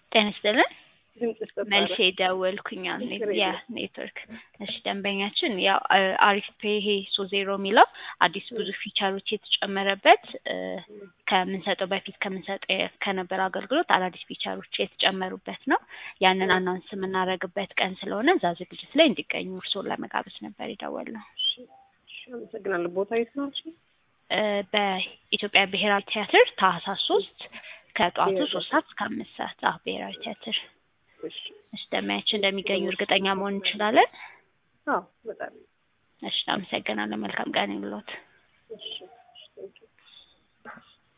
ጤና ይስጥልን። ድምፅሽ ተቋረጠ። መልሼ ደወልኩኝ አሁን ችግር የለም። የኔትወርክ እሺ ደንበኛችን ያው አ- አሪፍ ፔ ይሄ ሶ ዜሮ የሚለው አዲስ ብዙ ፊቸሮች የተጨመረበት እ፣ ከምንሰጠው በፊት ከምንሰጠው የ- ከነበረ አገልግሎት አዳዲስ ፊቸሮች የተጨመሩበት ነው። ያንን አናውንስ የምናደርግበት ቀን ስለሆነ እዛ ዝግጅት ላይ እንዲገኙ እርስዎን ለመጋበዝ ነበር የደወልነው። እሺ፣ እሺ፣ አመሰግናለሁ። ቦታ የት ነው? እሺ፣ እ፣ በኢትዮጵያ ብሔራዊ ቲያትር ታህሳስ ሶስት ከጠዋቱ ብሔራዊ ሶስት ሰዓት እስከ አምስት ሰዓት አዎ ብሔራዊ ቲያትር እሺ፣ እሺ ደንበኛችን እንደሚገኙ እርግጠኛ መሆን እንችላለን። አዎ፣ በጣም እሺ አመሰግናለሁ። መልካም ቀን ይሁንልዎት። እሺ፣ እሺ፣ ቴንኪው